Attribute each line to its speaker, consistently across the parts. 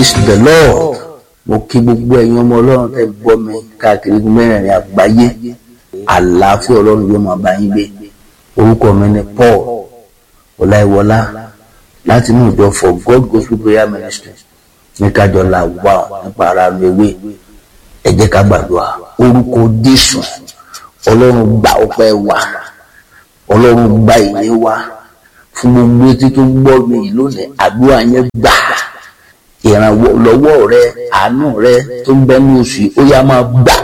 Speaker 1: praise the lord mo kí gbogbo ẹ̀yin ọmọ ọlọ́run tẹ́ gbọ́ mi káàkiri mẹ́rẹ̀ẹ̀rin àgbáyé àlàáfíà ọlọ́run yóò máa bá yín gbé orúkọ mi ni paul ọláìwọlá láti inú ìjọ for god gospel prayer ministry ní kájọ là wà nípa ara ewé ẹ jẹ́ ká gbàdúrà orúkọ jésù ọlọ́run gba ọpẹ́ wa ọlọ́run gba ìyìn wa fún gbogbo etí tó gbọ́ mi yìí lónìí àdúrà yẹn gbà ìrànlọ́wọ́ rẹ àánú rẹ tó ń bẹ ní oṣù yìí ó yá máa gbà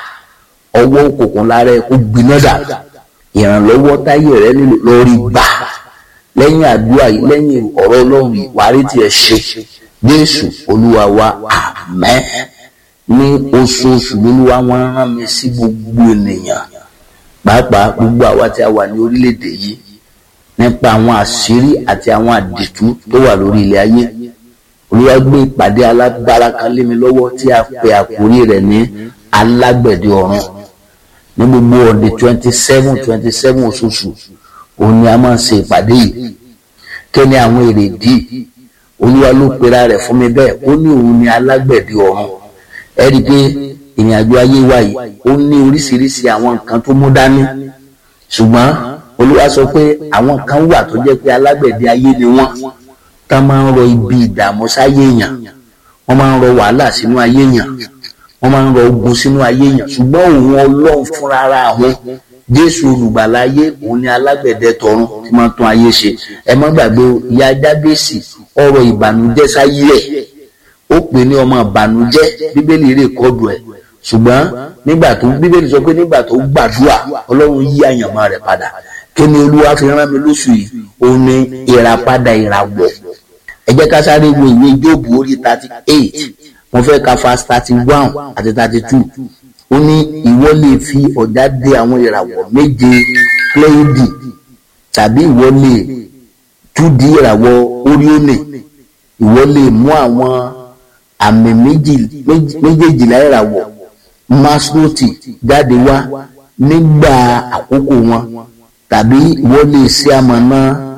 Speaker 1: ọwọ́ òkùnkùn lára ẹ kó gbiná dà ìrànlọ́wọ́ táyé rẹ nílò lórí gbà lẹ́yìn àdúrà yìí lẹ́yìn ọ̀rọ̀ ọlọ́run yìí wàá rí tiẹ̀ ṣe jésù olúwa wa àmín ní oṣooṣù lolúwa wọn rán mi sí gbogbo ènìyàn pàápàá gbogbo àwa tí a wà ní orílẹ̀-èdè yìí nípa àwọn àṣírí àti àwọn àdìtú tó wà lórí ilẹ̀ ayé olúwa gbé ìpàdé alágbára kan lé mi lọ́wọ́ tí a pè àkórí rẹ̀ ní alágbẹ̀dẹ ọ̀run ní gbogbo ọ̀dẹ twenty seven twenty seven oṣooṣù òun ni a máa ń ṣe ìpàdé yìí kí ni àwọn èrèdí olúwa ló pera rẹ̀ fún mi bẹ́ẹ̀ ó ní òun ni alágbẹ̀dẹ ọ̀run ẹ rí i pé ìrìn àjò ayé wa yìí ó ní oríṣiríṣi àwọn nǹkan tó mú dání ṣùgbọ́n olúwa sọ pé àwọn kan wà tó jẹ́ pé alágbẹ̀dẹ ayé ni wọ́n tá máa ń rọ ibi ìdààmú sáyé èèyàn wọ́n máa ń rọ wàhálà sínú ayé èèyàn wọ́n máa ń rọ ogun sínú ayé èèyàn ṣùgbọ́n òun ọlọ́run fúnra ara àwọn jésù olùgbàlà ayé òun ni alágbẹ̀dẹ tọ̀run tí máa ń tún ayé ṣe ẹ má gbàgbé ìyá jábèsì ọ̀rọ̀ ìbànújẹ́ sáyé ẹ̀ ó pè ní ọmọ ìbànújẹ́ bíbélì rè kọdù ẹ̀ ṣùgbọ́n nígbà tó bíbélì sọ pé nígbà tó gbàdúrà ọlọ́run yí àyànmọ́ rẹ̀ padà kí ni olúwa fi rán mi lóṣù yìí òun ni ìràpadà ìràwọ̀ ẹ jẹ́ ká sáré wo ìwé jóòbù orí thirty eight mo fẹ́ ka fast thirty one àti thirty two ó ní ìwọ lè fi ọ̀já dé àwọn ìràwọ̀ méje pléìdì tàbí ìwọ lè túdi ìràwọ̀ oríónì ìwọ lè mú àwọn àmì méjèèjìlá ìràwọ̀ masnoti jáde wá nígbà àkókò wọn tàbí ìwọ lè ṣe amọ̀nà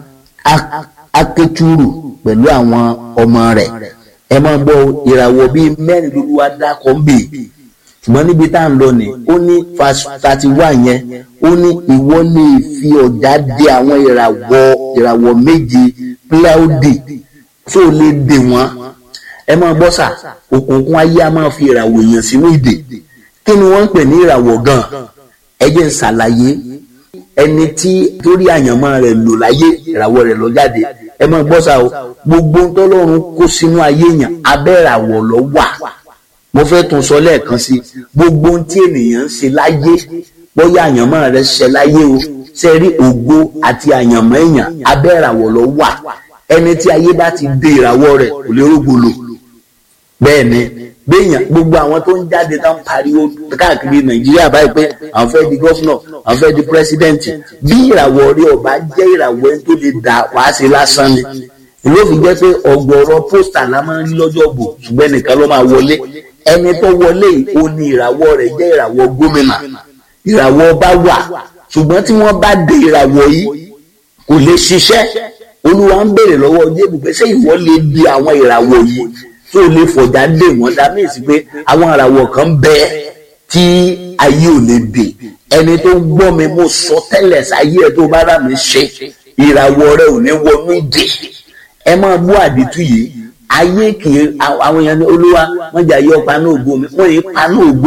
Speaker 1: akétúrù pẹ̀lú àwọn ọmọ rẹ̀ ẹ máa gbọ́ ìràwọ̀ bíi mẹ́rin lórí wa dákọ̀ ń bè ṣùgbọ́n níbi tá à ń lọ ni ó ní thirty one yẹn ó ní ìwọ lè fi ọ̀já dé àwọn ìràwọ̀ ìràwọ̀ méje píláùdì tó lè dè wọ́n ẹ máa gbọ́ sà òkùnkùn ayé a máa fi ìràwọ̀ èèyàn sínú ìdè kí ni wọ́n ń pè ní ìràwọ̀ gan ẹ jẹ́ ń ṣàlàyé ẹni tí torí àyànmọ́ rẹ̀ lò láyé ìràwọ̀ rẹ̀ lọ jáde ẹ máa gbọ́ sà o gbogbo tọ́lọ́run kó sínú ayé yàn abẹ́ ìràwọ̀ lọ wà mo fẹ́ tún sọ lẹ́ẹ̀kan sí gbogbo ohun tí ènìyàn ń ṣe láyé bóyá àyànmọ́ rẹ̀ ṣe láyé o ṣe rí ògo àti àyànmọ́ èèyàn abẹ́ ìràwọ̀ lọ wà ẹni tí ayé bá ti dé ìràwọ̀ rẹ̀ kò lè rógbòlò bẹ́ẹ̀ ni béèyàn gbogbo àwọn tó ń jáde tó ń pariwo káàkiri nàìjíríà báyìí pé àwọn fẹ́ di gọ́fúnà àwọn fẹ́ di pírẹsidẹ́ǹtì bí ìràwọ̀ rí ọba jẹ́ ìràwọ̀ ẹni tó lè dà wá sí lásán ni ìlú òfin jẹ́ pé ọ̀gọ̀rọ̀ pósítà la máa ń rí lọ́jọ́ bò ṣùgbọ́n ẹnìkan ló máa wọlé ẹni tó wọlé yìí ó ní ìràwọ̀ rẹ̀ jẹ́ ìràwọ̀ gómìnà ìràwọ̀ ọba wà ṣùgbọ́n tí wọ́n bá dé ìràwọ̀ yìí kò lè ṣiṣẹ́ olúwa ń béèrè lọ́wọ́ jébù pé ṣé ìwọ lè di àwọn ìràwọ̀ yìí tó lè fọ̀jà dé wọ́n dá mí sí pé àwọn ìràwọ̀ kan bẹ tí ayé ò lè dè ẹni tó gbọ́ mi mo sọ tẹ́lẹ̀ sáyé ẹ̀ tó bá rà mí ṣe ìràwọ̀ rẹ̀ ò ní wọnú ìdè ẹ máa bú àdìtú yìí ayé kì í àwọn èèyàn ní olúwa wọn jà yọ paná ògo mi wọn yìí paná ògo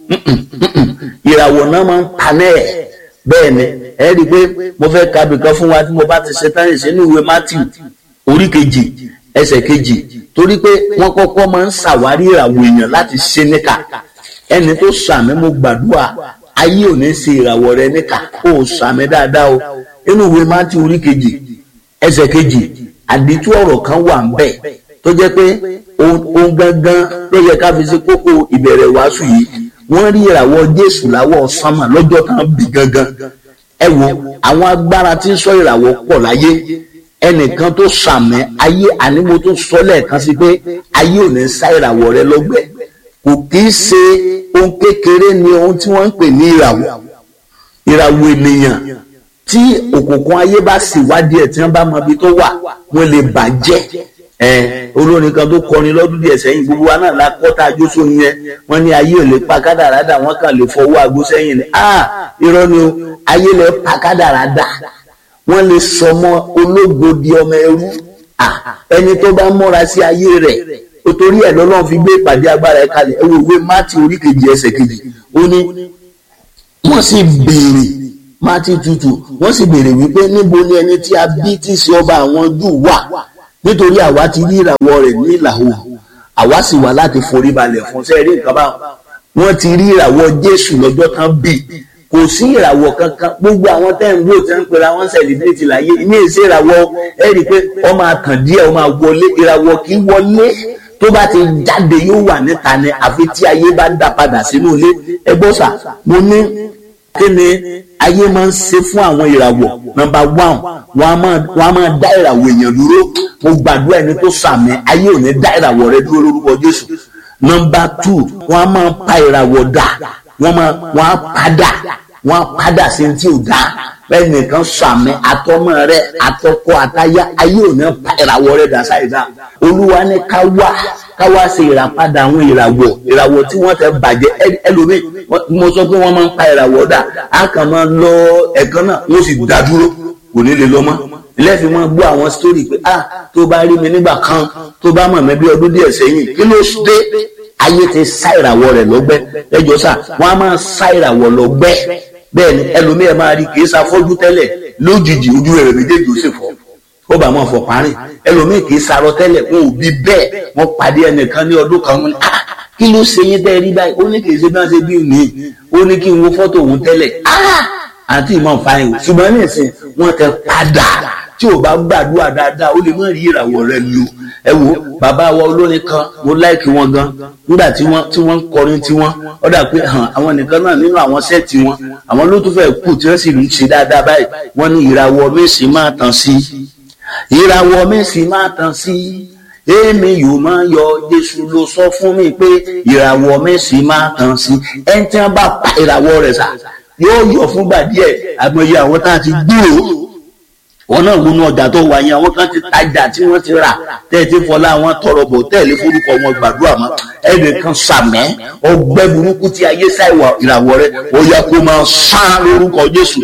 Speaker 1: ìràwọ̀ náà máa ń paná ẹ̀ bẹ́ẹ̀ ni ẹ rí i pé mo fẹ́ ka bìkan fún wa tí mo bá ti ṣe tán ìṣe ní ìwé Matthew orí kejì ẹsẹ̀ kejì torí pé wọ́n kọ́kọ́ máa ń ṣàwárí ìràwọ̀ èèyàn láti ṣe níkà ẹni tó sàmì mo gbàdúrà ayé ò ní ṣe ìràwọ̀ rẹ níkà ó sàmì dáadáa o inú ìwé Matthew orí kejì ẹsẹ̀ kejì àdìtú ọ̀rọ̀ kan wà ń bẹ̀ tó jẹ́ pé ohun gangan ló yẹ ká fi ṣe kókó ìbẹ̀rẹ̀ wàásù yìí wọ́n rí ìràwọ̀ Jésù láwọ̀ sánmà lọ́jọ́ kan bí gangan ẹ wo àwọn agbára tí ń sọ ìràwọ̀ pọ̀ láyé ẹnìkan tó sàmì ayé ànímo tó sọ lẹ́ẹ̀kan sí pé ayé ò ní sá ìràwọ̀ rẹ lọ́gbẹ́ kò kì í ṣe ohun kékeré ni ohun tí wọ́n ń pè ní ìràwọ̀ ìràwọ̀ ènìyàn tí òkùnkùn ayé bá sì wádìí ẹ̀ tí wọ́n bá mọ ibi tó wà wọ́n lè bàjẹ́ ẹ olórin kan tó kọrin lọ́dún díẹ̀ sẹ́yìn gbogbo wa náà la kọ́ tá a jó sóyin yẹn wọ́n ní ayé ò lè pa kádàrá dà wọ́n kàn lè fọwọ́ aago sẹ́yìn ni ah irọ́ ni o ayé lè pa kádàrá dà wọ́n lè sọmọ ológo di ọmọ ẹrú ah ẹni tó bá múra sí ayé rẹ̀ o torí ẹ̀ lọ́lọ́run fi gbé ìpàdé agbára ẹ̀ kalẹ̀ ẹ wo ìwé mátì orí kejì ẹsẹ̀ kejì ó ní wọ́n sì béèrè mátì tutù wọ́n sì béèrè wípé níbo ni ẹni tí a bí tí í ṣe ọba àwọn jù wà nítorí àwa ti rí ìràwọ̀ rẹ̀ ní ìlà oòrùn àwa sì wà láti forí balẹ̀ fún sẹ́ẹ̀rí nǹkan bá wọn ti rí ìràwọ̀ jésù lọ́jọ́ tán bí kò sí ìràwọ̀ kankan gbogbo àwọn tẹ́ ń wò tẹ́ ń pera wọn sẹ̀líbírìtì láyé ní èsì ìràwọ̀ ẹ rí i pé ó máa tàn díẹ̀ ó máa wọlé ìràwọ̀ kì í wọlé tó bá ti jáde yóò wà níta ni àfi tí ayé bá dá padà sínú ilé ẹ gbọ́ sà mo ní kí ni ayé máa ń ṣe fún àwọn ìràwọ̀ nọ́mbà one wọn a máa dá ìràwọ̀ èèyàn dúró mo gbàdúrà ẹni tó sàmì ayé ò ní dá ìràwọ̀ rẹ dúró lórúkọ Jésù nọ́mbà two wọn a máa pa ìràwọ̀ dà wọn máa wọn á padà wọn á padà sí ti ò dá bẹ́ẹ̀ nìkan sàmì àtọmọ rẹ àtọkọ àtayá ayé ò ní pa ìràwọ̀ rẹ dà sáyidá olúwa ní ká wá ká wá ṣe ìràpadà àwọn ìràwọ̀ ìràwọ̀ tí wọ́n tẹ bàjẹ́ ẹlòmíì mo sọ pé wọ́n máa ń pa ìràwọ̀ dà á kàn máa lọ ẹ̀kan náà wọ́n sì dá dúró kò ní lè lọ mọ́ lẹ́fì máa gbọ́ àwọn sítórì pé ah tó bá rí mi nígbà kan tó bá mọ̀ mí bí ọdún díẹ̀ sẹ́yìn kí ló dé ayé ti sá ìràwọ̀ rẹ̀ lọ́gbẹ́ ẹjọ́ sà wọ́n á máa sá ìràwọ̀ lọ́gbẹ́ bẹ́ẹ̀ ni ẹlòmíì ẹ̀ máa rí kì í ṣàfọ́jú tẹ́lẹ̀ lójijì ojú rẹ̀ méjèèjì ó sì fọ́ ó bá wọn fọ parí ẹlòmíì kì í sarọ tẹ́lẹ̀ wọn ò bí bẹ́ẹ̀ wọ́n pàdé ẹnìkan ní ọdún kan wọn ni ah kí ló ṣe yín tẹ́ rí báyìí ó ní kì í ṣe bí wọ́n ṣe bí mi ó ní kí n wo fọ́tò òun tẹ́lẹ̀ ah àti ìmọ̀ fáyìn ṣùgbọ́n ní ìsìn wọ́n tẹ padà tí ò bá gbàdúrà dáadáa ó lè má rí ìràwọ̀ rẹ̀ lò ẹ wo bàbá wa olórin kan mo láìkí wọn gan nígbà tí wọ́n tí wọ́n ń kọrin tí wọ́n ó dà pé hàn àwọn nìkan náà nínú àwọn sẹ́ẹ̀tì wọn àwọn ló tún fẹ́ kù tí wọ́n sì ń ṣe dáadáa báyìí wọ́n ní ìràwọ̀ mẹ́sì máa tàn sí ìràwọ̀ mẹ́sì máa tàn sí èmi yóò máa yọ Jésù ló sọ fún mi pé ìràwọ̀ mẹ́sì máa tàn sí ẹni tí wọ́n bá pa ìràwọ̀ rẹ̀ sà yóò yọ fúngbà díẹ̀ àmọye àwọn tá a ti gbúrò wọn náà wọnú ọjà tó wà yẹn àwọn kan ti tajà tí wọ́n ti rà tẹ́ẹ̀tì fọlá àwọn tọrọ bọ̀ tẹ́ẹ̀lé forúkọ wọn gbàdúrà mọ́ ẹnì kan sàmẹ́ ọgbẹ́ burúkú tí ayé sáìwà ìràwọ̀ rẹ̀ ó yẹ kó máa sán lórúkọ Jésù.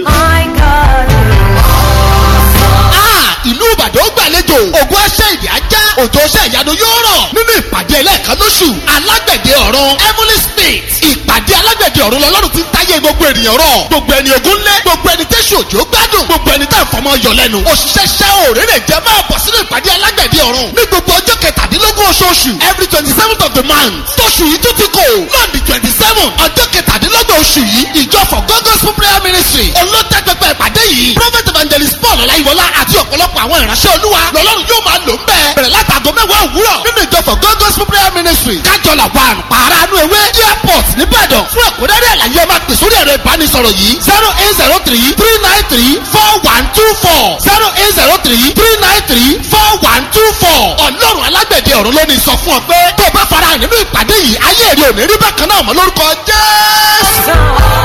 Speaker 2: ìlú Ìbàdàn gbàlejò ògùn ẹsẹ̀ ìdí ajá òjò ọṣẹ ìyanu yóò rọ̀ nínú ìpàdé ẹlẹ́ẹ̀kan lóṣù alágbẹ̀dẹ ọ̀run heavenly spirit ìpàdé alágbẹ̀dẹ ọ̀run lọ́lọ́run ti ń táyé gbogbo ènìyàn rọ̀ gbogbo ẹni ogun lé gbogbo ẹni tẹ́sí òjò gbádùn gbogbo ẹni tá ìfọmọ yọ lẹ́nu òṣìṣẹ́ ṣẹ́ òrèrè jẹ́ máa bọ̀ sínú ìpàdé alágbẹ̀dẹ ọ̀run ní gbogbo ọjọ́ kẹtàdínlógún oṣooṣù every twenty seventh of the month tóṣù yìí tún ti kò lọ́ọ̀dì twenty seven ọjọ́ kẹtàdínlógún oṣù yìí ìjọ for God gospel prayer ministry olótẹ́pẹpẹ ìpàdé yìí prophet evangelist paul ọláyíwọlá àti ọ̀pọ̀lọpọ̀ àwọn ìránṣẹ́ olúwa lọ́lọ́run yóò máa lò ń bẹ́ẹ̀ bẹ̀rẹ̀ látàgọ́ mẹ́wàá òwúrọ̀ nínú ìjọ for God gospel prayer ministry kájọlá one pàránù ewé airport nìbàdàn fún ẹ̀kúnrẹ́rẹ́ àlàyé ẹ máa pè sórí ẹ̀rọ ìbánisọ̀rọ̀ yìí zero eight zero three three nine three four one two four zero eight zero three three nine three four one two four ọlọ́run alágbẹ̀dẹ ọ̀run ló ní sọ fún ọ pé tó o bá fara hàn nínú ìpàdé yìí ayé èrè ò ní rí bákan náà mọ́ lórúkọ jésù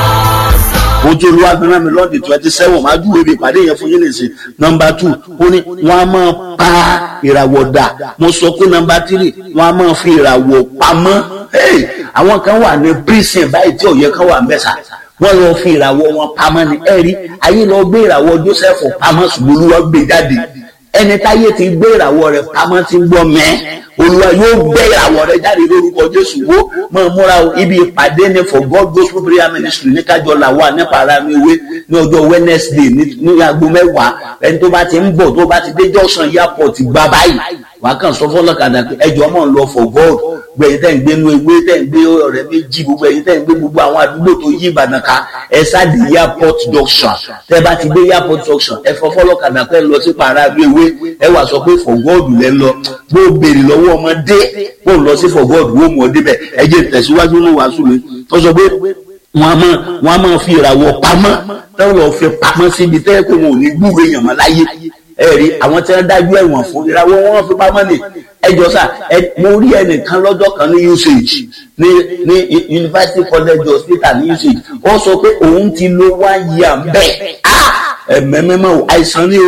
Speaker 1: ojú olúwa gbẹ́rẹ́ mi lọ́ọ̀dì twenty seven máa júwèé bí ìpàdé yẹn fún yín lè ṣe nọmba two ó ní wọ́n á máa pa ìràwọ̀ dà mo sọ pé nọmba three wọ́n á máa fi ìràwọ̀ pamọ́ àwọn kan wà ní prison báyìí tí òye kan wà mẹ́sà wọ́n lọ fi ìràwọ̀ wọn pamọ́ ní ẹ̀rí ayé lọ gbé ìràwọ̀ Joseph pamọ́ ṣùgbọ́n olúwa gbé jáde ẹni táyé ti gbé ìràwọ̀ rẹ̀ pamọ́ ti gbọ́ mẹ́ olúwa yóò gbé ìràwọ̀ rẹ̀ jáde lórúkọ jésù wo mọ̀ múra o ibi ìpàdé ni for god gospel prayer ministry ní kájọ làwà nípa ara mi wé ní ọjọ́ wednesday ní aago mẹ́wàá ẹni tó bá ti ń bọ̀ tó bá ti dé junction airport gba báyìí wàá kàn sọ fọlọ́kadà pé ẹjọ́ mọ̀ ń lọ for god gbẹ̀yìn tẹ̀ ń gbé inú ewé tẹ̀ ń gbé ọ̀rẹ́ méjì gbogbo ẹ̀yìn tẹ̀ ń gbé gbogbo àwọn àdúgbò tó yí ìbàdàn ká ẹ sáàdì airport junction tẹ́ bá ti dé airport junction ẹ fọ fọlọ́kadà pé lọ sí para ewé ẹ wà sọ pé for god lẹ́ lọ bó béèrè lọ́wọ́ ọmọdé bó lọ sí for god wó mọ̀ débẹ̀ ẹ jẹ́ tẹ̀síwájú ní wàásù mi tó sọ pé wọn a máa wọn a máa fi ìràwọ̀ pamọ́ táwọn lọ fi pamọ́ síbi tẹ́ pé wọn ò ní gbúre yàn mọ́ láyé ẹ̀rí àwọn tí wọ́n dájú ẹ̀wọ̀n fún ìràwọ̀ wọn fi pamọ́ ni ẹjọ́ sà mo rí ẹnìkan lọ́jọ́ kan ní usage ní ní university college hospital ní usage ó sọ pé òun ti lo one year bẹ́ẹ̀ ẹ̀mẹ́mẹ́mẹ́ o àìsàn ni o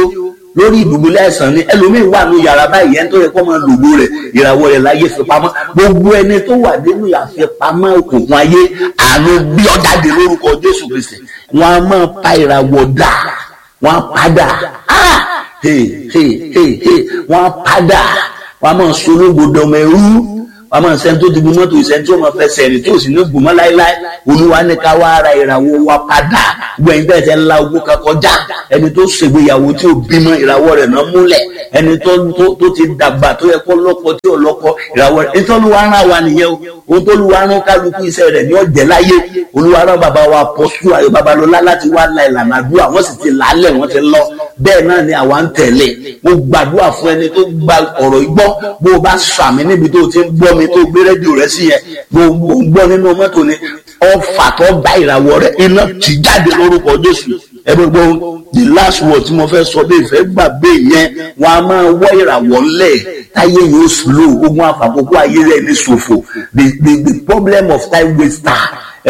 Speaker 1: lórí ìdùbúlẹ̀ àìsàn ni ẹlòmíín wà ní yàrá báyìí ẹni tó yẹ kó máa lògbó rẹ̀ ìràwọ̀ rẹ̀ láyé fi pamọ́ gbogbo ẹni tó wà nínú àfipamọ́ òkùnkùn ayé àánú bí ọ jáde lórúkọ Jésù Kristi wọn a máa pa ìràwọ̀ dà wọn a padà ah hey hey hey hey wọn a padà wọn a máa sológo dọmọ ẹrú wọn máa sẹ́ni tó ti gun mọ́tò ìsẹ́ni tí ó máa fẹsẹ̀ rìn tí ò sì ní gùn mọ́ láéláé olúwa ní ká wá ara ìràwọ̀ wa padà gbẹ̀yìn bẹ́ẹ̀ tẹ́ ńlá ogún kan kọjá ẹni tó ṣègbéyàwó tí ò bímọ ìràwọ̀ rẹ̀ náà múlẹ̀ ẹni tó tó ti dàgbà tó yẹ kó lọ́kọ tí ò lọ́kọ ìràwọ̀ rẹ̀ nítorí olúwa rán wa nìyẹn o ohun tó olúwa rán kálukú iṣẹ́ rẹ̀ ní ọ̀jẹ̀ láyé olúwa rán bàbá wa pọ̀ṣù ayọ̀ babalọ́lá láti wá la ìlànà àdúrà wọ́n sì ti làálẹ̀ wọ́n ti lọ bẹ́ẹ̀ náà ni àwa ń tẹ̀lé mo gbàdúrà fún ẹni tó gba ọ̀rọ̀ ìgbọ́ bó o bá sàmì níbi tó o ti ń gbọ́ mi tó gbé rédíò rẹ sí yẹn gbogbo ń gbọ́ nínú mọ́tò ni ọfà tó bá ìràwọ̀ rẹ iná ti jáde lórúkọ Jésù ẹ gbogbo the last word tí mo fẹ́ sọ bí ìfẹ́ gbàgbé yẹn wọn a máa wọ́ ìràwọ̀ ńlẹ̀ táyé yóò slow ogun àfàkókò ayé rẹ̀ ní ṣòfò the the the problem of time waster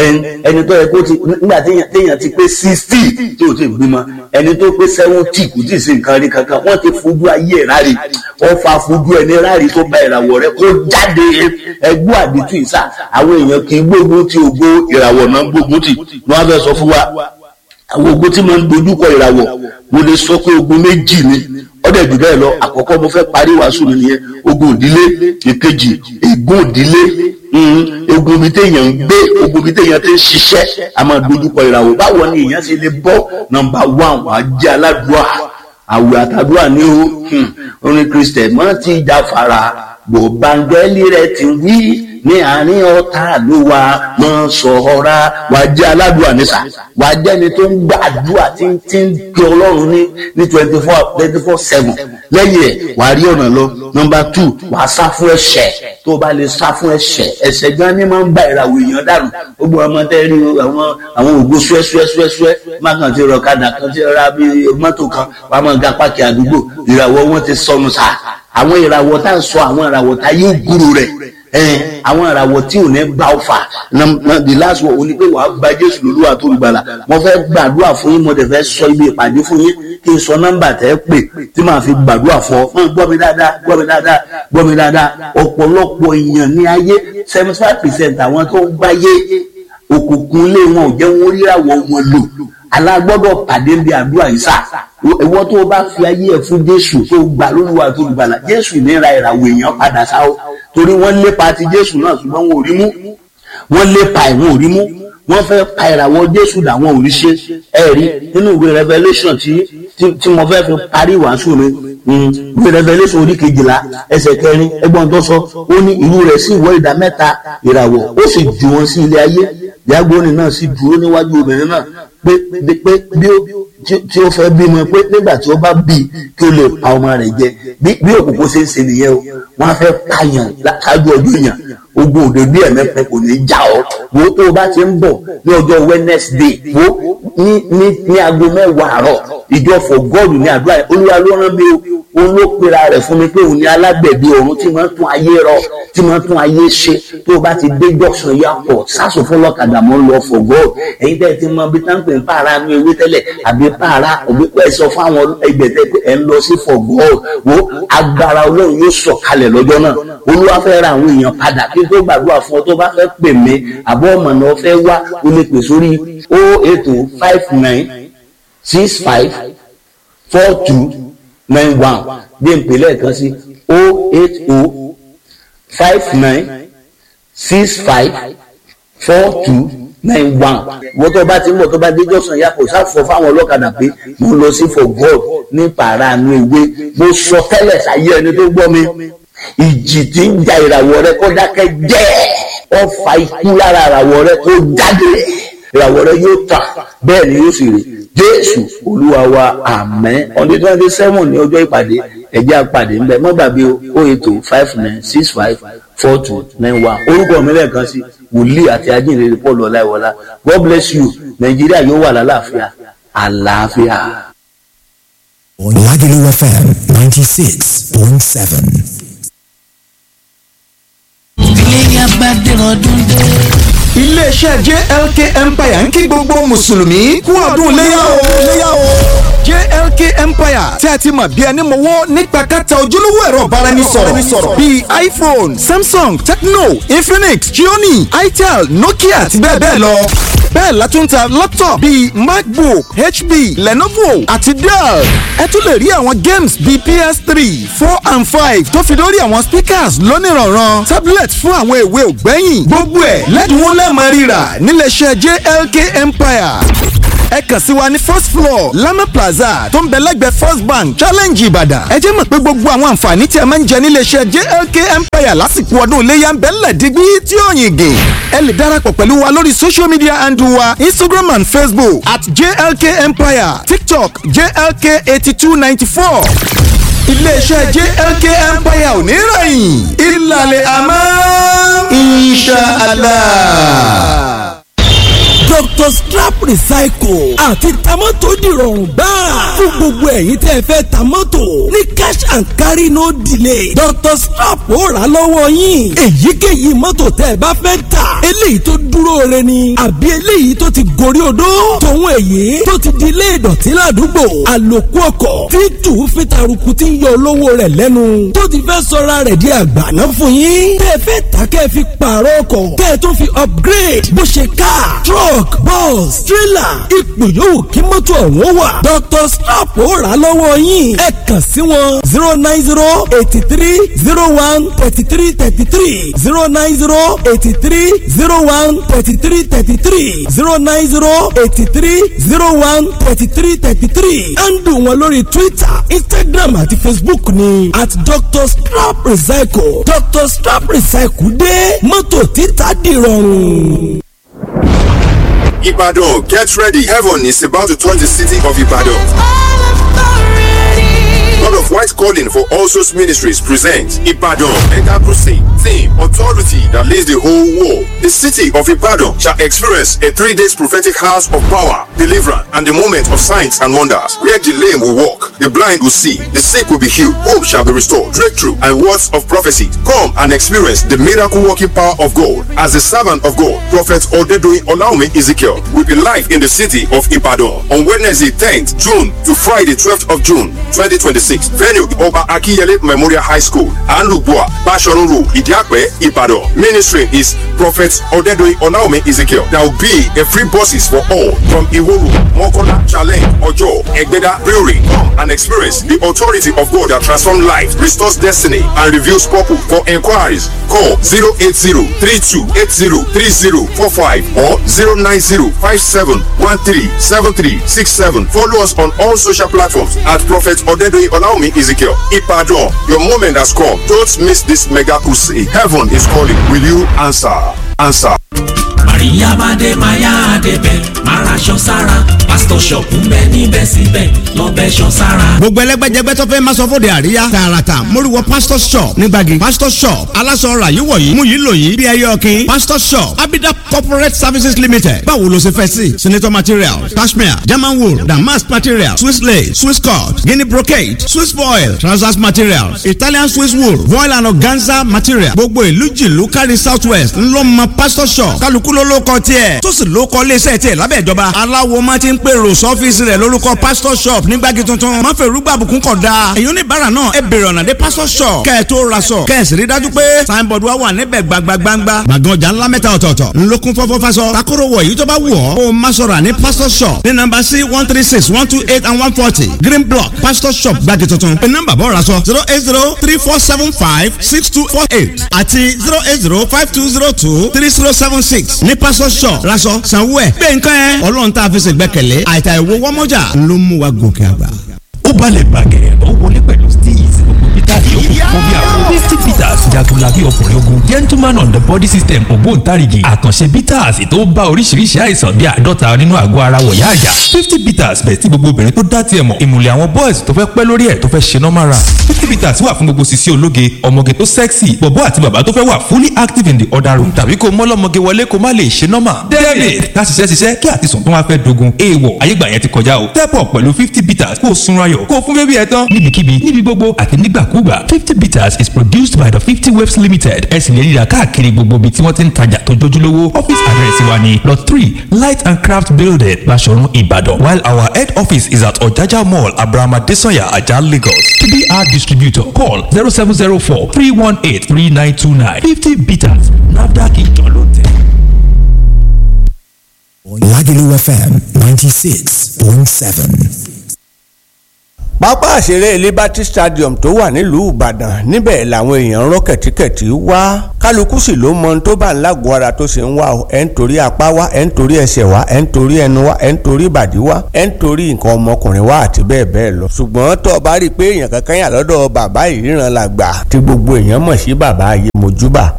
Speaker 1: ẹni tó yẹ kó ti nígbà téèyàn ti pé sixty tí o ti bímọ ẹni tó pé seventy kò tí ì sí nǹkan rí kankan wọ́n ti fojú ayé ẹ̀ rárí wọ́n fa fojú ẹni rárí tó bá ìràwọ̀ rẹ kó jáde ẹgbẹ́ àdìtú ìsà àwọn èèyàn kì í gbógun ti ògo ìràwọ̀ náà gbógun tì wọ́n á fẹ́ sọ fún wa àwọn ogun tí mo ń dojúkọ ìràwọ̀ mo lè sọ pé ogun méjì ni ọdẹ jù bẹ́ẹ̀ lọ àkọ́kọ́ mo fẹ́ parí wàásù mi nìyẹn ogun òdílé ìkejì ègún òdílé ogun mi téèyàn ń gbé ogun mi téèyàn ti ń ṣiṣẹ́ a máa dojúkọ ìràwọ̀ báwo ni èèyàn ṣe lè bọ́ nọ́mbà one wàá jẹ́ aládùúà àwẹ̀ àtàdúrà ní o orin kristẹ mọ́ ti jáfara gbọ̀ngbàngẹ́lì rẹ̀ ti wí ní àárín ọ̀tá ló wà mọ́ sọ̀ọ́ra wàá jẹ́ aládùúà nísà wàá jẹ́ni tó ń gbàdúrà tí ń tí ń gbé ọlọ́run ní ní twenty four twenty four seven lẹ́yìn ẹ̀ wàá rí ọ̀nà lọ nọmba two wàá sá fún ẹ̀ṣẹ̀ tó o bá lè sá fún ẹ̀ṣẹ̀ ẹ̀ṣẹ̀ gan ni máa ń bá ìràwọ̀ èèyàn dànù gbogbo ọmọ tẹ́ rí àwọn àwọn ògbó ṣúẹ́ṣúẹ́ṣúẹ́ má kàn ti rọ̀kadà kan ti ra bí mọ́tò kan wàá máa ga páàkì àdúgbò ìràwọ̀ wọn ti sọnù sá àwọn ìràwọ̀ tá à ń sọ àwọn ìràwọ̀ tá yóò gúrú rẹ̀ àwọn ìràwọ̀ tí ò ní bá ọ fà the last one ò ní pé wàá gba Jésù lólúwa tó gbàlà mo fẹ́ gbàdúrà fún yín mo dẹ̀ fẹ́ sọ ibi ìpàdé fún yín kí n sọ nọ́mbà tẹ́ pè tí màá fi gbàdúrà fún ọ fún gbọ́ mi dáadáa gbọ́ mi dáadáa gbọ́ mi dáadáa ọ̀pọ̀lọpọ̀ èèyàn ní ayé seventy five percent àwọn tó ń gbáyé òkùnkùn ilé wọn ò jẹ́ wọn ríràwọ̀ wọn lò alágbọ́dọ̀ pàdé bí àdúrà yìí sá ìwọ tó o bá fi ayé ẹ fún Jésù tó gbà lólúwa tó gbàlà Jésù ní ra ìràwọ̀ èèyàn padà sá o torí wọ́n lépa ti Jésù náà ṣùgbọ́n wọn ò rí mú wọ́n lépa ẹ̀ wọn ò rí mú wọ́n fẹ́ pa ìràwọ̀ Jésù làwọn ò rí ṣe ẹ rí nínú ìwé Revelation tí tí mo fẹ́ fi parí ìwàásù mi ìwé Revelation orí kejìlá ẹsẹ̀ kẹrin ẹgbọ́n tó sọ ó ní irú rẹ̀ sì wọ́ ìdá mẹ́ta ìràwọ̀ ó sì jù wọ́n sí ilé ayé ìyàgbọ́nì náà sì dúró níwájú obìnrin náà pé pé bí ó tí ó fẹ́ bímọ pé nígbà tí ó bá bí kí ó lè pa ọmọ rẹ̀ jẹ bí òkùnkùn ṣe ń ṣe nìyẹn o wọ́n á fẹ́ pààyàn ṣáájú ọjọ́ èèyàn ogun òde bí ẹ̀mẹ́fẹ́ kò ní já ọ wo tó o bá ti ń bọ̀ ní ọjọ́ Wednesday wo ní ní ní aago mẹ́wàá àárọ̀ ìjọ for God ní àdúrà yẹn olúwa ló rán mi o òun ló pera rẹ̀ fún mi pé òun ní alágbẹ̀bí ọ̀run tí máa ń tún ayé rọ tí máa ń tún ayé ṣe tó o bá ti dé junction airport sásùn fún lọ́kadà mọ́ ń lọ for God ẹ̀yin tẹ́ ẹ ti mọ bí táǹpẹ̀ ń pààrà nu ewé tẹ́lẹ̀ àbí pààrà òbí pẹ́ sọ fún àwọn ẹgbẹ́ tẹ́ pé ẹ̀ ń lọ sí for God wo agbára ọlọ́run yóò sọ̀kalẹ̀ lọ́jọ́ náà olúwa fẹ́ ra àwọn èèyàn padà kí n tó gbàdúrà fún ọ tó bá fẹ́ pè mí àbọ̀ ọmọ náà fẹ́ wá o lè pè sórí o eight o five nine six five four two nine one bí n pè lẹ́ẹ̀kan sí o eight o five nine six five four two nine one wọ́n tó bá ti ń bọ̀ tó bá dé jọ́sàn yàpọ̀ sáfọ̀ fáwọn ọlọ́kadà pé mo lọ sí for God ní pàránù ewé mo sọ tẹ́lẹ̀ sáyé ẹni tó gbọ́ mi ìjì tí ń ja ìràwọ̀ rẹ kó dákẹ́ jẹ́ ọfà ikú lára ìràwọ̀ rẹ kó jáde ìràwọ̀ rẹ yóò tàn bẹ́ẹ̀ ni yóò sì rí jésù olúwa wa àmín ọdún twenty seven ní ọjọ́ ìpàdé ẹ̀jẹ̀ àpàdé ńbẹ má gbàgbé o ètò five nine six five four two nine one orúkọ mi lẹ́ẹ̀kan sí wòlíì àti ajínrere paul ọláìwọlá god bless you nàìjíríà yóò wà lálàáfíà àlàáfíà.
Speaker 3: Lagelu FM 96.7.
Speaker 4: ilé yaba dèrò ọdún dé.
Speaker 3: iléeṣẹ́ JLK Empire ń kí gbogbo mùsùlùmí kú ọdún léyà o léyà o. JLK Empire tí a ti mọ̀ bí ẹni mọ̀wọ́ nípa kẹta ojúlówó ẹ̀rọ ìbáraẹnisọ̀rọ̀ bíi iPhone, Samsung, Tecno, Infinix, Xiaomi, Itel, Nokia àti bẹ́ẹ̀ bẹ́ẹ̀ lọ. bẹ́ẹ̀ la tún ta laptop bíi MacBook, HP, Lenovo àti Dell. ẹ tún lè rí àwọn games bíi PS3, four and five tó fi lórí àwọn speakers lónìrànràn tablet fún àwọn èwe ògbẹ́yìn gbogbo ẹ̀ lẹ́dínwó lẹ́ẹ̀mọ́ rírà níléeṣẹ́ JLK Empire ẹ kàn sí wa ní first floor lama plaza tó ń bẹ lẹ́gbẹ̀ẹ́ first bank challenge ìbàdàn ẹ jẹ́ mọ̀ pé gbogbo àwọn àǹfààní tí ẹ máa ń jẹ níléeṣẹ́ jlk empire lásìkò ọdún iléyà ń bẹ ńlẹ̀ dígbí tí ó yìn gè ẹ lè darapọ̀ pẹ̀lú wa lórí social media handle wa instagram and facebook at jlk empire tiktok jlk eighty two ninety four iléeṣẹ́ jlk empire ò ní rẹ̀yìn ìlàlẹ̀ àmọ́ inshallah
Speaker 4: dr strap recycle àti tamọ́tò dìrọ̀rùn gbáà fún gbogbo ẹ̀yin tẹ́ ẹ fẹ́ tamọ́tò ní cash and carry no delay dr strap ó rà lọ́wọ́ yín èyíkéyìí mọ́tò tẹ́ ẹ bá fẹ́ tà eléyìí tó dúró re ni àbí eléyìí tó ti gorí odó tòun èyí tó ti di ilé ìdọ̀tí ládùúgbò àlòkù ọkọ̀ tí tù fi taruku ti ń yọ olówó rẹ̀ lẹ́nu tó ti fẹ́ sọra rẹ̀ di àgbàná fún yín tẹ́ ẹ fẹ́ tà kẹ́ ẹ fi pààrọ̀ ọkọ̀ kẹ́ ẹ tó fi upgrade bó ṣe car truck truck bus trailer ipò yòówù kí mọ́tò ọ̀hún wà. dr slap ó rà lọ́wọ́ yín ẹ kàn sí wọn zero nine zero eighty three zero one thirty three thirty three zero nine zero eighty three zero one thirty three thirty three zero nine zero eighty three zero one thirty three thirty three handle wọn lórí twitter instagram àti facebook ni at dr slap recycle dr slap recycle dé mọ́tò títà dìrọ̀rùn.
Speaker 5: Ibadan, get ready. Heaven is about to touch the city of Ibadan. God of White Calling for All Souls Ministries presents Ibadan Mega Crusade. Theme Authority that leads the whole world. The city of Ibadan shall experience a three days prophetic house of power, deliverance, and the moment of signs and wonders. Where the lame will walk, the blind will see, the sick will be healed, hope shall be restored, breakthrough, and words of prophecy. Come and experience the miracle working power of God. As the servant of God, Prophet Odedoyin Olaume Ezekiel will be live in the city of Ibadan on Wednesday 10th June to Friday 12th of June 2026. Venue Oba Akiyele Memorial High School, Anlubua, Bashorun Road, Idiakwe, Ibadan. Ministry is Prophet Odedoyin Olaume Ezekiel. There will be a free buses for all from Iworu, Mokola, Challenge, Ojo, Egbeda, Brewery. Come and experience the authority of God that transforms life, restores destiny, and reveals purpose. For inquiries, call 080-3280-3045 or 090-5713-7367. Follow us on all social platforms at Prophet Odedoyin Olaume Ezekiel. Ipadon, your moment has come. Don't miss this mega crusade. Heaven is calling. Will you answer? Answer.
Speaker 6: Maria Bade Maya Adebe Marashon Sara Pastor Shop ń bẹ níbẹ̀ síbẹ̀ lọ́bẹ̀ ṣan sára.
Speaker 7: gbogbo ẹlẹgbẹjẹgbẹ tó fẹ́ máa sọ fóde àríyá tààràtà móríwọ pastor shop nígbàgì pastor shop aláṣọ ọ̀rà yìí wọ̀nyí mú yìí lò yìí bí ẹyẹ ọ̀kìn pastor shop abida corporate services limited báwo ló ṣe fẹ́ sí senator materials cashmere german wool damask materials swiss lace swiss cut guinea brocade swiss foil trousers materials italian swiss wool voile and organza material gbogbo ìlú jìlú kárí south west ńlọmọ pastor shop kálukú ló ló kọ tiẹ̀ tó sì ló kọ iléeṣẹ́ tiẹ̀ lábẹ́ ìjọba aláwo máa ti ń pèrò sọ́fíìsì rẹ̀ lórúkọ pastor shop nígbàgì tuntun máa fẹ́ rúgbà bùkún kọ̀ da èyí oníbàárà náà ẹ bèrè ọ̀nà dé pastor shop kẹ́ ẹ tó ra sọ kẹ́ ẹ sì rí dájú pé signboard wa wà níbẹ̀ gbagbagbangba gbàgán ọjà ńlá mẹ́ta ọ̀tọ̀ọ̀tọ̀ ńlọkùn fọ́fọ́ fasọ takoro wọ̀ èyí tó bá wù ọ́ kó o má sọ̀rọ̀ ní pastor shop ní nọ́mbà sí one three six one two eight and one forty green block pastor shop gbàgì tuntun pé nọ́mbà bọ́ ra sọ zero eight zero three four seven five six two four eight àti zero eight zero five two zero two three zero seven six ní pastor shop raṣọ sanwó ẹ̀ gbé nǹkan ẹ̀ ọlọ́run tá a fi ṣègbẹ́kẹ̀lé àìtà ìwo wọ́mọ́jà ló mú wa gòkè àgbà.
Speaker 8: ó balẹ̀ bàgẹ̀ ó wọlé pẹ̀lú steez gbogbo peter yòókù fún bí àwọn fifty peters jagunlabi ọkùnrin ogun gentleman on the body system ògbóǹtarìgì àkànṣe peters tó bá oríṣiríṣi àìsàn bíi àádọ́ta nínú àgọ́ ara wọ̀yá àjà fifty peters bẹ̀ tí gbogbo obìnrin tó dá tiẹ̀ mọ̀ ìmùlẹ̀ àwọn boys tó fẹ́ pẹ́ lórí ẹ̀ tó fẹ́ ṣe normal run fifty peters wà fún gbogbo sisi ológe ọmọge tó sexy bọ̀bọ́ àti bàbá tó fẹ́ wà fully active in the other room tàbí kó mọ́lọ́mọge wọlé kó má lè ṣe normal david ká ṣiṣẹ́ ṣiṣẹ́ kí àtisùn tó wá fẹ́ dogun èèwọ̀ ayégbà yẹn ti kọjá o step up pẹ̀lú fifty peters kó o sunra yọ̀ kó o fún bébí ẹ tán níbikíbi níbi gbogbo àti nígbàkú nígbàkúgbà fifty bitters is produced by the fifty waves limited ẹ sì lè ríra káàkiri gbogbo ibi tí wọ́n ti ń tajà tó jójúlówó office address wa ni lot three light and craft building Baṣọ̀run Ìbàdàn while our head office is at Ọ̀jájá mall Abraham Adesanya Ajah Lagos to be our distributor call zero seven zero four three one eight three nine two nine fifty bitters NAFDAC ìjọ ló tẹ̀.
Speaker 9: Lagelu FM 96.7.
Speaker 10: pápá àṣeré Liberty Stadium tó wà nílùú Ìbàdàn níbẹ̀ làwọn èèyàn rọ́ kẹ̀tíkẹ̀tí wá kálukú sì ló mọ ohun tó bá ń lágọ̀ọ́ ara tó ṣe ń wá o ẹ̀ ń torí apá wá ẹ̀ ń torí ẹsẹ̀ wá ẹ̀ ń torí ẹnu wá ẹ̀ ń torí ìbàdí wá ẹ̀ ń torí nǹkan ọmọkùnrin wá àti bẹ́ẹ̀ bẹ́ẹ̀ lọ. ṣùgbọ́n tó o bá rí i pé èèyàn kankan yà lọ́dọ̀ bàbá ìríran làgbà tí gbogbo èèyàn mọ̀ sí bàbá ayé mojúbà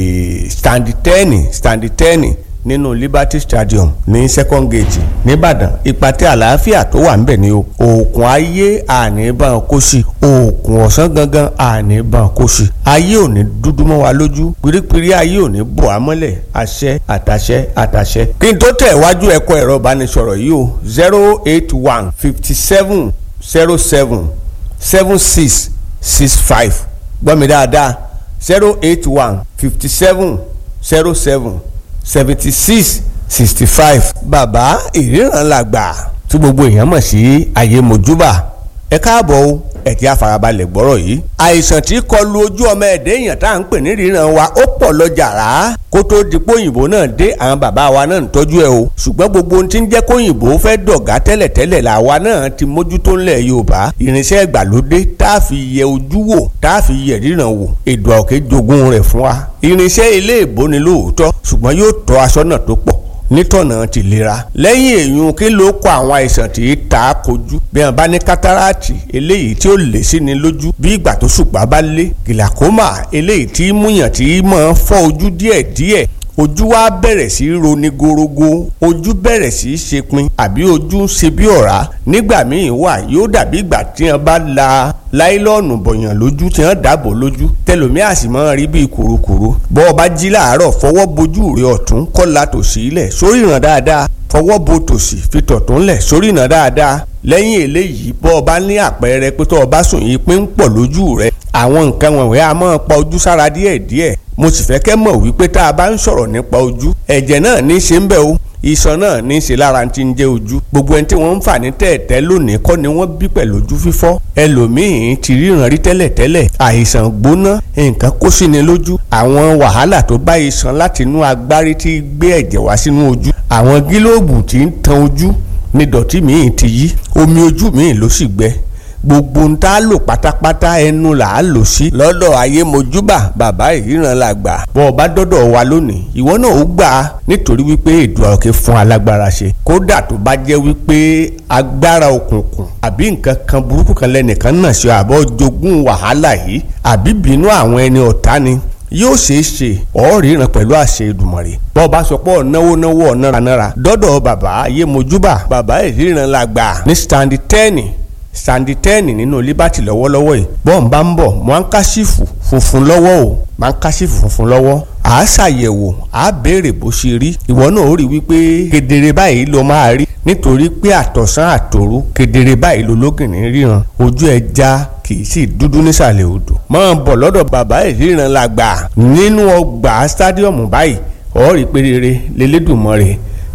Speaker 10: standi tẹ́ẹ̀nì standi tẹ́ẹ̀nì nínú Liberty Stadium ní second gate nìbàdàn ìpàtẹ àlàáfíà tó wà ńbẹ̀ ni o òòkùn ayé àníbàn kò sí òòkùn ọ̀sán gangan àníbàn kò sí ayé ò ní dúdú mọ́ wa lójú pírípírí ayé ò ní bò á mọ́lẹ̀ àṣẹ àtàṣẹ àtàṣẹ. kí n tó tẹ̀ wájú ẹ̀kọ́ ẹ̀rọ ìbánisọ̀rọ̀ yìí o zero eight one fifty seven zero seven seven six six five gbọ́ mi dáadáa zero eight one fifty seven zero seven seventy six sixty five bàbá ìríran làgbà tí gbogbo èèyàn mọ̀ sí ayé mojúbà ẹ káàbọ̀ o ẹ ti àfarabalẹ̀ gbọ́rọ̀ yìí. àìsàn tí kọlu ojú ọmọ ẹ̀dẹ́ èèyàn tá à ń pè ní ríran wa ó pọ̀ lọ jàrá kó tó di póyìnbó náà dé àwọn bàbá wa náà ń tọ́jú ẹ o ṣùgbọ́n gbogbo ohun tí ń jẹ́ kóyìnbó fẹ́ dọ̀gá tẹ́lẹ̀tẹ́lẹ̀ làwa náà ti mójútó ńlẹ̀ yorùbá irinṣẹ́ ìgbàlódé tá a fi yẹ ojú wò tá a fi yẹ ríran wò èdò àòkè jogún rẹ̀ fún wa irinṣẹ́ ilé ìbò ni lóòótọ́ ṣùgbọ́n yóò tọ́ aṣọ náà tó pọ̀ nítọ̀nà tìlera lẹ́yìn èyún kí ló kọ àwọn àìsàn tí í ta kojú bí wọn bá ní kátàràtì eléyìí tí ó lè sí ni lójú bí ìgbà tó ṣùpá bá lé gìlàkómà eléyìí tí múyàn tí máa fọ́ ojú díẹ̀díẹ̀ ojú wa bẹ̀rẹ̀ sí í roni gorogo ojú bẹ̀rẹ̀ sí í ṣe pin àbí ojú ń ṣe bí ọ̀rá nígbà míì wà yóò dàbí ìgbà tí wọn bá la láìlọ́ọ̀nù bọ̀yàn lójú tí wọ́n dàbò lójú tẹlomi àsìmọ́ rí bíi kùrukùru bọ́ ọ bá jí láàárọ̀ fọwọ́ bojú rẹ ọ̀tún kọ́la tòsí ilẹ̀ sórí ìràn dáadáa fọwọ́ bo tòsí fi tọ̀tún lẹ̀ sórí ìràn dáadáa lẹ́yìn eléyìí bọ́ ọ bá ní àpẹẹrẹ pé tó o bá sùn yìí pé ń pọ̀ lójú rẹ àwọn nǹkan wọ̀nyí a máa pa ojú sára díẹ̀díẹ̀ mo sì fẹ́ kẹ́ mọ̀ wípé tá a bá ń sọ̀rọ̀ nípa ojú ẹ̀jẹ̀ náà ní í ṣe ń bẹ̀ o iṣan náà ní í ṣe lára ti ń jẹ́ ojú gbogbo ẹni tí wọ́n ń fà ní tẹ̀ẹ̀tẹ́ lónìí kọ́ ni wọ́n bí pẹ̀lú ojú fífọ́ ẹlòmíín ti ríran rí tẹ́lẹ̀tẹ́lẹ̀ àìsàn gbóná nǹkan kó sí ni lójú àwọn wàhálà tó bá iṣan láti inú agbárí tí gbé ẹ̀jẹ̀ wá sínú ojú àwọn gílóòbù tí ń tan ojú ní dọ̀tí míì ti yí omi ojú míì ló sì gbẹ gbogbo ń tá a lò pátápátá ẹnu là á lò sí. lọ́dọ̀ ayé mojúbà bàbá ìríran la gbà. bọ́ ọ bá dọ́dọ̀ wa lónìí ìwọ náà ó gbà á nítorí wípé èdè ọ̀kẹ́ fún alágbára ṣe. kódà tó bá jẹ́ wípé agbára òkùnkùn àbí nǹkan kan burúkú kan lẹ́nìkan náà ṣe àbọ̀ jogún wàhálà yìí àbí bínú àwọn ẹni ọ̀tá ni yóò ṣeé ṣe ọ̀ọ́rìíràn pẹ̀lú àṣẹ Èdùmàrè bọ́ ọba sọ pé ọ̀náwó náwó ọ̀náranára dọ́dọ̀ bàbá ayé mojúbà bàbá ìríran la gbà ní stand ten sandi tẹ́ẹ̀nì nínú liberty lọ́wọ́lọ́wọ́ yìí bọ́ọ̀n bá ń bọ̀ mọ́ńkásífù funfun lọ́wọ́ o mọ́ńkásífù funfun lọ́wọ́ à á ṣàyẹ̀wò à á béèrè bó ṣe rí ìwọ náà ó rí wípé kedere báyìí ló máa rí nítorí pé àtọ̀sán àtòru kedere báyìí ló lógìnrín ríran ojú ẹ já kì í sì dúdú nísàlẹ̀ odò máa bọ̀ lọ́dọ̀ bàbá ìríran la gbà nínú ọgbà stadium báyìí ọ̀ọ́rì pé rere lélẹ́dùnmọ́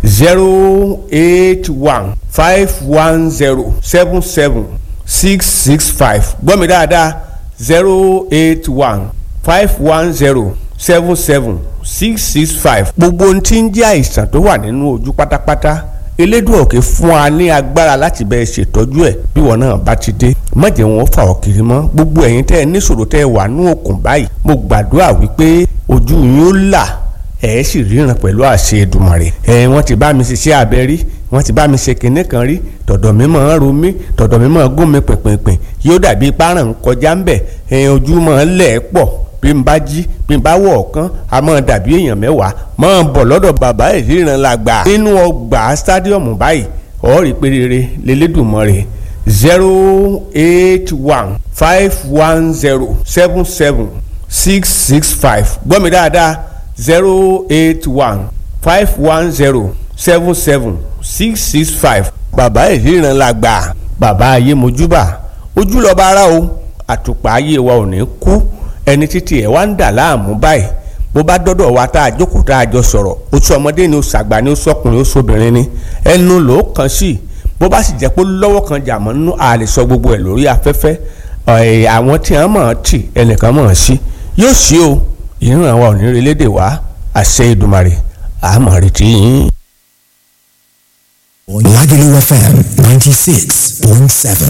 Speaker 10: zero eight one five one zero seven seven six six five gbọ́ mi dáadáa zero eight one five one zero seven seven six six five gbogbo ohun tí ń jẹ́ àìsàn tó wà nínú ojú pátápátá elédùn òkè fún wa ní agbára láti bẹ́ẹ̀ ṣètọ́jú ẹ̀ bí wọn náà bá ti dé má jẹ́ wọn fà ọ́ kiri mọ́ gbogbo ẹ̀yin tẹ́ ẹ níṣòro tẹ́ ẹ wà ní òkun báyìí mo gbàdúrà wípé ojú yín ó là ẹ sì ríran pẹ̀lú àṣẹ Èdùmàrè ẹ wọ́n ti bá mi ṣiṣẹ́ abẹ rí wọ́n ti bá mi ṣe kinní kan rí tọ̀dọ̀ mi máa ń ro mí tọ̀dọ̀ mi máa ń gún mi pìnpìnpìn yóò dàbí páràn kọjá ń bẹ̀ ẹ ojú máa ń lẹ̀ pọ̀ bí n bá jí bí n bá wọ̀ ọ̀kan a máa dàbí èèyàn mẹ́wàá máa bọ̀ lọ́dọ̀ bàbá ìríran la gbà nínú ọgbà stadium báyìí ọ̀ọ́rì pé rere lélẹ́dùnmọ́rè zero eight one five one zero seven seven six six five gbọ́ mi dáadáa zero eight one five one zero seven seven six six five bàbá ìríran la gbà bàbá ayé mojúbà ojú lọ́ba ara o àtùpà ayé wa ò ní kú ẹni títí ẹ̀ wá ń dà láàmú báyìí bó bá dọ́dọ̀ wa tá a jókòó tá a jọ sọ̀rọ̀ oṣù ọmọdé ni oṣù àgbà ni oṣù ọkùnrin oṣù obìnrin ni ẹnu ló kàn sí bó bá sì jẹ́ pé lọ́wọ́ kan jà mọ́ nínú a lè sọ gbogbo ẹ̀ lórí afẹ́fẹ́ àwọn tí wọ́n mọ̀ ọ́n tì ẹnìkan mọ̀ ọ́n sí yóò sí o ìran wa ò ní relédè wá àṣẹ Èdùmàrè àmọ̀ retí yín.
Speaker 9: Lagelu FM 96.7.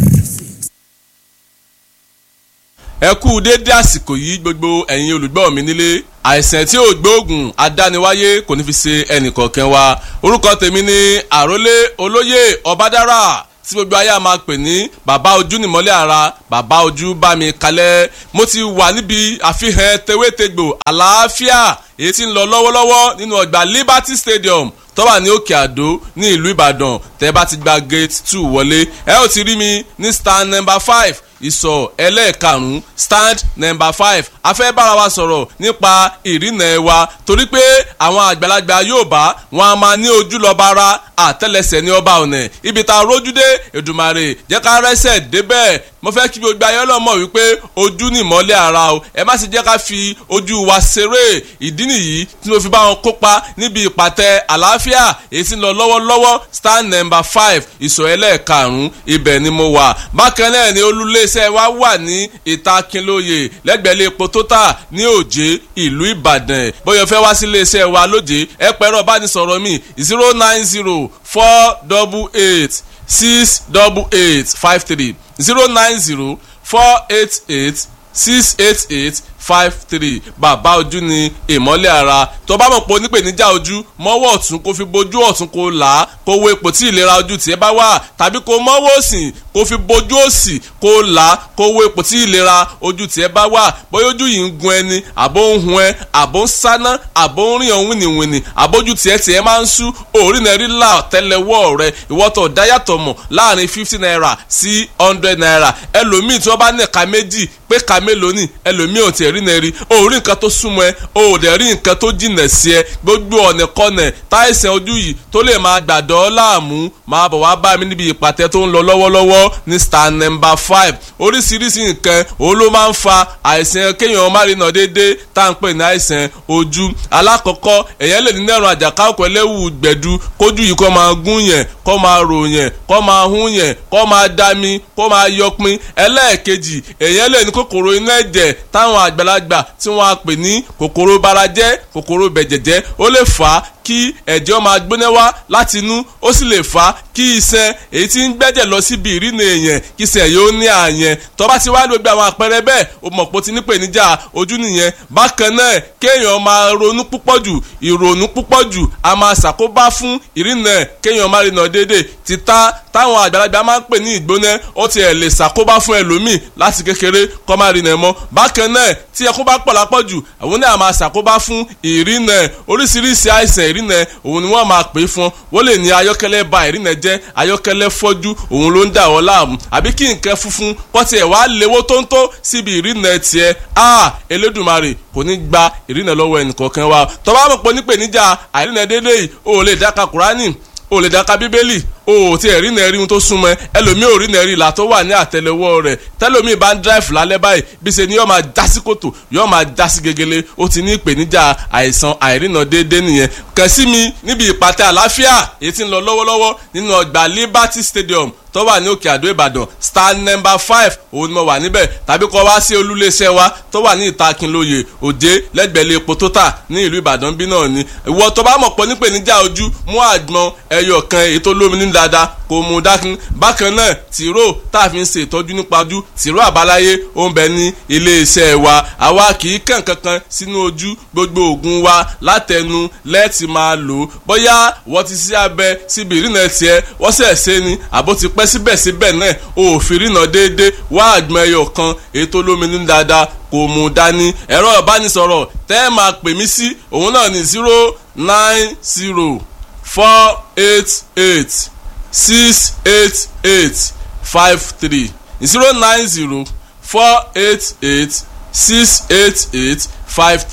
Speaker 11: ẹ kú déédé àsìkò yìí gbogbo ẹ̀yin olùgbọ́ mi nílé àìsàn tí ò gbóògùn adániwáyé kò ní fi ṣe ẹnìkọ̀ọ̀kan wa orúkọ tèmi ni àrólé olóyè ọbádára tí gbogbo ayé a máa pè ní bàbá ojú nìmọ́lẹ̀ ara bàbá ojú bá mi kalẹ̀ mo ti wà níbi àfihàn tewétegbò àlàáfíà èyí tí ń lọ lọ́wọ́lọ́wọ́ nínú ọgbà Liberty Stadium tó wà ní òkè àdó ní ìlú ìbàdàn tẹ́ bá ti gba gate two wọlé ẹ ó ti rí mi ní stand number five ìsọ̀ ẹlẹ́ẹ̀karùn-ún stand number five a fẹ́ bára wa sọ̀rọ̀ nípa ìrìnà wa torí pé àwọn àgbàlagbà Yorùbá wọn a máa ní ojú lọ́ba ara àtẹ́lẹsẹ̀ ní ọba ọ̀nà ibi tá a rójú dé Èdùmàrè jẹ́ ká rẹ́sẹ̀ débẹ̀ mo fẹ́ kí gbogbo ayé ọlọ́mọ wípé ojú ni ìmọ́lẹ̀ ara o ẹ má sì jẹ́ ká fi ojú wa ṣeré ìdí nìyí tí mo fi bá wọn kópa níbi ìpàtẹ àlàáfíà èyí tí ń lọ lọ́wọ́lọ́wọ́ stand number five ìsọ̀ ẹlẹ́ẹ̀karùn-ún ibẹ̀ ni mo wà bákan náà ni olúléeṣẹ́ wa wà ní ìta Kínlóye lẹ́gbẹ̀ẹ́ epo tótà ní òjé ìlú Ìbàdàn bóyá fẹ́ wá sí iléeṣẹ́ wa lójé ẹ pẹ̀rọ bánisọ̀rọ̀ mi zero nine zero four double eight six double eight five three zero nine zero four eight eight six eight eight five three bàbá ojú ni ìmọ́lẹ̀ ara tó bá mọ̀ pé onípèníjà ojú mọ́wọ́ ọ̀tún kó fi bojú ọ̀tún kó là á kó wo ipò tí ìlera ojú tiẹ̀ bá wà tàbí kó mọ́wọ́ òsì kó fi bojú òsì kó là á kó wo ipò tí ìlera ojú tiẹ̀ bá wà bóyá ojú yìí ń gun ẹni àbó ń hun ẹ àbó ń sáná àbó ń rìn ọ̀hún wìnìwìnì àbójú tiẹ̀ tiẹ̀ máa ń sú òórì náà rí là tẹ́lẹ̀wọ́ rẹ ìwọ́tọ̀ dáyàtọ̀ mọ̀ láàrin fifty naira sí hundred naira ẹlòmíì tí wọ́n bá ní ẹ̀ka méjì pé ẹ̀ka mélòó ni ẹlòmíì ò tiẹ̀ rí náà rí o ò rí nǹkan tó súnmọ́ ẹ o ò dẹ̀ rí nǹkan tó jìnà sí ẹ gbogbo ọ̀nà kọ́nà táìsàn ojú yìí tó lè máa gbàdọ̀ láàmú máa bọ̀ wá bá mi níbi ìpàtẹ tó ń lọ lọ́wọ́lọ́wọ́ ní star number five oríṣiríṣi nǹkan òun ló máa ń fa àìsàn kéèyàn má rí nà déédéé tá à ń pè ní àìsàn ojú alákọ̀ọ́kọ́ èèyàn lè ní nẹ́rùn àjàká òkú ẹlẹ́wù gbẹ̀du kójú yìí kó máa gún yẹn kó máa rò yẹn kó máa hún yẹn kó máa dami kó máa yọpin ẹlẹ́ẹ̀kejì èèyàn lè ní kòkòrò inú ẹ̀jẹ̀ táwọn àgbàlagbà tí wọ́n á pè ní kòkòrò barajẹ́ kòkòrò bẹ̀jẹ̀jẹ́ ó lè fà á kí ẹ̀jẹ̀ máa gbóná wá láti inú ó sì lè fà á kí iṣan èyí tí ń gbẹ́jẹ̀ lọ síbi ìrìnà èèyàn kí iṣan yóò ní àyẹn tó bá ti wá gbogbo àwọn àpẹẹrẹ bẹ́ẹ̀ o mọ̀ pé o ti ní ìpèníjà ojú nìyẹn bákan náà kéèyàn máa ronú púpọ̀ jù ìrònú púpọ̀ jù a máa ṣàkóbá fún ìrìnà kéèyàn máa rìnà déédéé títà táwọn àgbàlagbà máa ń pè ní ìgbóná ó ti ẹ̀ lè ṣàkóbá fún ẹlòmíì láti kékeré kó máa rìnà mọ́ bákan náà tí ẹkún bá pọ̀ lápọ̀jù àwọn náà máa ṣàkóbá fún ìrìnà oríṣiríṣi àìsàn ìrìnà òun ni wọ́n máa pè é fún wọ́n lè ní ayọ́kẹ́lẹ́ ba ìrìnà jẹ́ ayọ́kẹ́lẹ́ fọ́jú òun ló ń dà wọ́n láàmú àbí kí nǹkan funfun pọ́tì ẹ̀ wá léwó tóńtó síbi ìrìnà tiẹ̀ a Elédùmarè kò ní gba ìrìnà lọ́wọ́ ẹnìkọ̀ọ̀kan wa tó bá mọ̀ pé nípèníjà àìrìnà déédéé yìí o ò lè dáka Kùránì o lè dáka bíbélì o ò tí ẹ̀ rí nẹ́ẹ̀rí ohun tó súnmọ́ ẹ ẹlòmíì ò rí nẹ́ẹ̀rí ìlà tó wà ní àtẹlẹwọ́ rẹ̀ tẹlòmíì bá ń dráìfù lálẹ́ báyìí bí ṣe ni yóò máa já sí kòtò yóò máa já sí gegele ó ti ní ìpèníjà àìsàn àìrìnà déédéé nìyẹn kàn sí mi níbi ìpàtẹ àlàáfíà èyí tí ń lọ lọ́wọ́lọ́wọ́ nínú ọgbà Liberty Stadium tó wà ní òkè àdó ìbàdàn star number five òun ni mo wà níbẹ̀ tàbí kọ́ wá sí olúléeṣẹ́ wa tó wà ní ìta Kínlóye òjé lẹ́gbẹ̀lẹ́ epo tó tà ní ìlú ìbàdàn bí náà ni ìwọ tó bá mọ̀ pọ̀ nípèníjà ojú mú àgbọn ẹyọ kan èyí tó lómi ní dáadáa kò mú dákun bákan náà tìró tá a fi ń ṣe ìtọ́jú nípa ojú tìró àbáláyé ó ń bẹ ní iléeṣẹ́ wa àwa kì í kàn kankan sínú ojú gbogbo oògùn wa látẹnu lẹ́ẹ̀tì máa lò ó bóyá wọ́n ti ṣí abẹ síbi ìrìnà tiẹ̀ wọ́n sẹ̀ ṣe ni àbó ti pẹ́ síbẹ̀síbẹ̀ náà òfin rìnà déédéé wá àgbọn ẹyọ kan èyí tó lómi ní dáadáa kò mú dání ẹ̀rọ ìbánisọ̀rọ̀ tẹ́ ẹ máa pè mí sí òun náà ní zero nine zero four eight eight six eight eight five three zero nine zero four eight eight six eight eight five three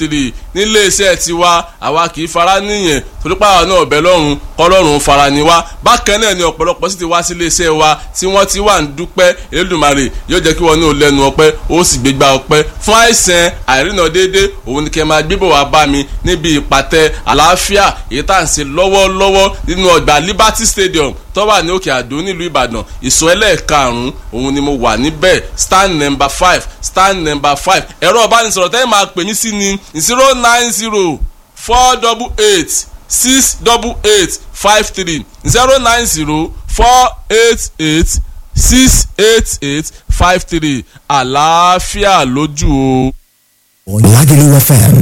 Speaker 11: nílé iṣẹ́ tiwa àwa kì í fara níyẹn torípa àwọn náà ọ̀bẹ lọ́rùn kọ́lọ́run fara ni wá bákan náà ni ọ̀pọ̀lọpọ̀ sì ti wá sí ilé iṣẹ́ wa tí wọ́n ti wà ń dúpẹ́ Elédùmarè yóò jẹ́ kí wọ́n ní olẹ́nu ọpẹ́ ó sì gbégbá ọpẹ́ fún àìsàn àìrìnà déédéé òun ni kẹ́ máa gbébọ̀ wá bá mi níbi ìpàtẹ àlàáfíà èyí tá à ń ṣe lọ́wọ́lọ́wọ́ nínú ọgbà Liberty Stadium tó wà ní òkè àdó nílùú Ìbàdàn ìsọ ẹlẹ́ẹ̀karùn-ún òun ni mo wà níbẹ̀ stand number five stand number five ẹ̀rọ ìbánisọ̀rọ̀ tẹ́lẹ̀ máa pè mí sí ni zero nine zero four double eight six double eight five three zero nine zero four eight eight six eight eight five three àlàáfíà lójú o.
Speaker 9: Lagelu FM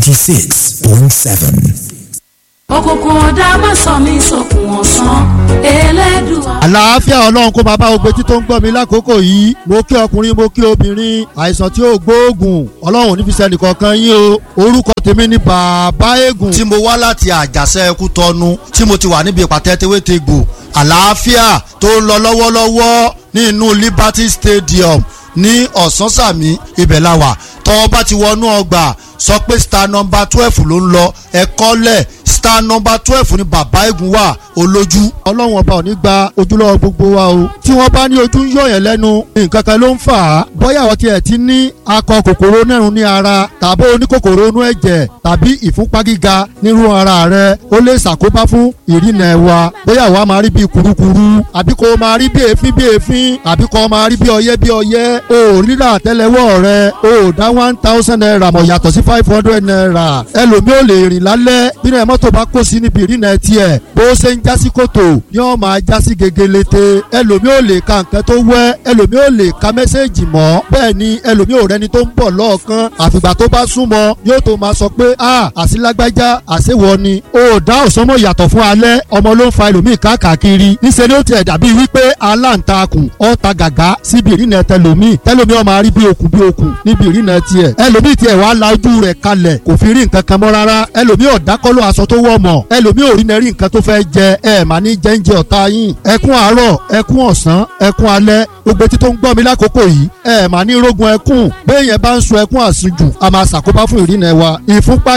Speaker 9: 96.7.
Speaker 12: òkùnkùn ọ̀dà má sọ mí sókun ọ̀sán elédùà.
Speaker 13: àlàáfíà ọlọ́run kó máa bá gbogbo etí tó ń gbọ́ mi lákòókò yìí mo kí ọkùnrin mo kí obìnrin àìsàn tí ó gbóògùn ọlọ́run ní fi sẹ́ni kankan yín o orúkọ tèmi ni bàbá eégún. tí mo wá láti àjàṣe ẹkú tọnu tí mo ti wà níbi ìpàtẹ tewétegbò àlàáfíà tó ń lọ lọ́wọ́lọ́wọ́ ní inú Liberty Stadium ní ọ̀sánsàmì ibẹ̀ la wà tọ́ bá ti wọnú ọgbà sọ pé star number twelve ló ń lọ ẹ̀kọ́ lẹ̀ star number twelve ni bàbá eégún wà olójú. ọlọ́run ọba ò ní gba ojúlọ́wọ́ gbogbo wa o. tí wọ́n bá ní ojú ń yọ̀yàn lẹ́nu nǹkan kan ló ń fà á. bóyá àwọn tiẹ̀ ti ní akọ kòkòrò nẹ́rùn ní ara tàbí oníkòkòrò inú ẹ̀jẹ̀ tàbí ìfúnpá gíga nírú ara rẹ ó lè ṣàkóbá fún ìrìnà ẹ̀wà. bóyá àwa máa rí bí kurukuru àbí kò máa rí bí èéfín bí èéfín àbí kò máa rí bí ọyẹ́ bí ọyẹ́ o rírà àtẹ́lẹwọ́ rẹ o dá one thousand naira mọ̀ yàtọ̀ sí five hundred naira ẹlòmíì ò lè rìn lálẹ́ bínú ẹ̀ mọ́tò bá kó sí níbi ìrìnà tiẹ̀ bó ṣe ń jásí kòtò ni wọ́n máa jásí gegelete ẹlòmíì ò lè ka nǹkan tó wẹ́ ẹlòmíì ò lè ka mẹ́sẹ̀gì mọ́ bẹ́ẹ̀ ni ẹlòmíì ò rẹni tó ń bọ̀ lọ́ọ̀kan àfìgbà tó bá súnmọ́ yóò tó máa sọ pé a àsìlágbájá àṣewọ ni o dá òsánmọ̀ yàtọ̀ fún alẹ́ ọmọ ló ń fa ẹlòmíì káàkiri níṣẹ́ ni ó tiẹ̀ dàbí wípé aláǹtakùn ọ̀ta gàgá síbi ìrìnà tẹlòmíì tẹlòmíì ó máa rí bí okùn bí okùn níbi ìrìnà tiẹ̀ ẹlòmíì tiẹ̀ wàá la ojú rẹ̀ kalẹ̀ kò fi rí nǹkan kan mọ́ rárá ẹlòmíì ọ̀dákọ́lọ́ aṣọ tó wọ̀ mọ̀ ẹlòmíì ò rí nẹ́rí nǹkan tó fẹ́ jẹ ẹ mà ní jẹ́ńjẹ ọ̀tá yín ẹkún àárọ̀ ẹkún ọ̀sán ẹkún alẹ́ gbogbo etí tó ń gbọ́ mi lákòókò yìí ẹ mà ní rógun ẹkún bẹ́ẹ̀ yẹn bá ń sun ẹkún àsunjù a máa ṣàkóbá fún ìrìnà wa ìfúnpá